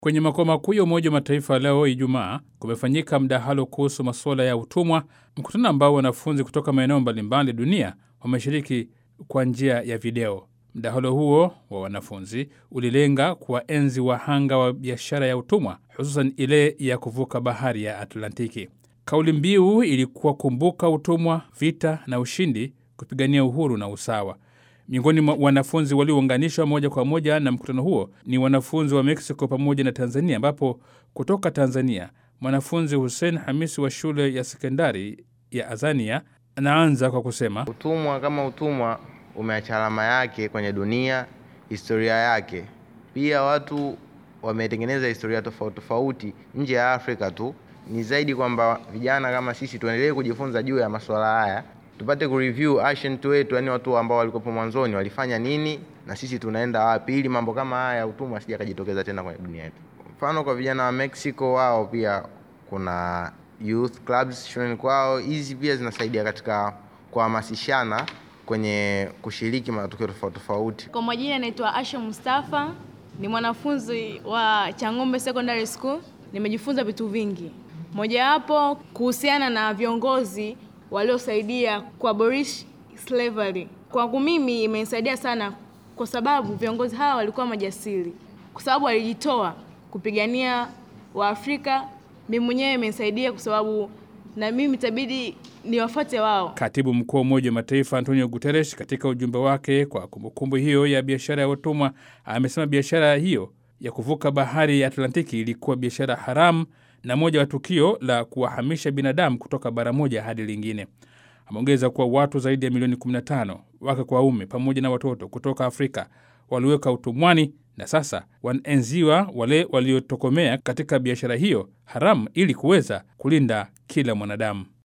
Kwenye makao makuu ya Umoja wa Mataifa leo Ijumaa kumefanyika mdahalo kuhusu masuala ya utumwa, mkutano ambao wanafunzi kutoka maeneo mbalimbali dunia wameshiriki kwa njia ya video. Mdahalo huo wa wanafunzi ulilenga kuwaenzi wahanga wa biashara ya utumwa, hususan ile ya kuvuka bahari ya Atlantiki. Kauli mbiu ilikuwa kumbuka utumwa, vita na ushindi, kupigania uhuru na usawa. Miongoni mwa wanafunzi waliounganishwa moja kwa moja na mkutano huo ni wanafunzi wa Mexico pamoja na Tanzania, ambapo kutoka Tanzania mwanafunzi Hussein Hamisi wa shule ya sekondari ya Azania anaanza kwa kusema Utumwa kama utumwa umeacha alama yake kwenye dunia, historia yake. Pia watu wametengeneza historia tofauti tofauti nje ya Afrika tu. Ni zaidi kwamba vijana kama sisi tuendelee kujifunza juu ya masuala haya, tupate kureview ancient wetu, yani watu ambao walikuwepo mwanzoni walifanya nini na sisi tunaenda wapi, ili mambo kama haya ya utumwa asija kajitokeza tena kwenye dunia yetu. Mfano kwa vijana wa Mexico, wao pia kuna youth clubs shuleni kwao. Hizi pia zinasaidia katika kuhamasishana kwenye kushiriki matukio tofauti tofauti. Kwa majina naitwa Asha Mustafa, ni mwanafunzi wa Chang'ombe Secondary School. Nimejifunza vitu vingi, mojawapo kuhusiana na viongozi waliosaidia kuabolish slavery. Kwangu mimi imenisaidia sana, kwa sababu viongozi hawa walikuwa majasiri, kwa sababu walijitoa kupigania Waafrika. Mimi mwenyewe imenisaidia kwa sababu na mimi itabidi niwafuate wao. Katibu mkuu wa Umoja wa Mataifa Antonio Guterres katika ujumbe wake kwa kumbukumbu hiyo ya biashara ya utumwa amesema biashara hiyo ya kuvuka bahari ya Atlantiki ilikuwa biashara haramu na moja wa tukio la kuwahamisha binadamu kutoka bara moja hadi lingine. Ameongeza kuwa watu zaidi ya milioni 15 wake kwa waume pamoja na watoto kutoka Afrika waliweka utumwani na sasa wanaenziwa wale waliotokomea katika biashara hiyo haramu ili kuweza kulinda kila mwanadamu.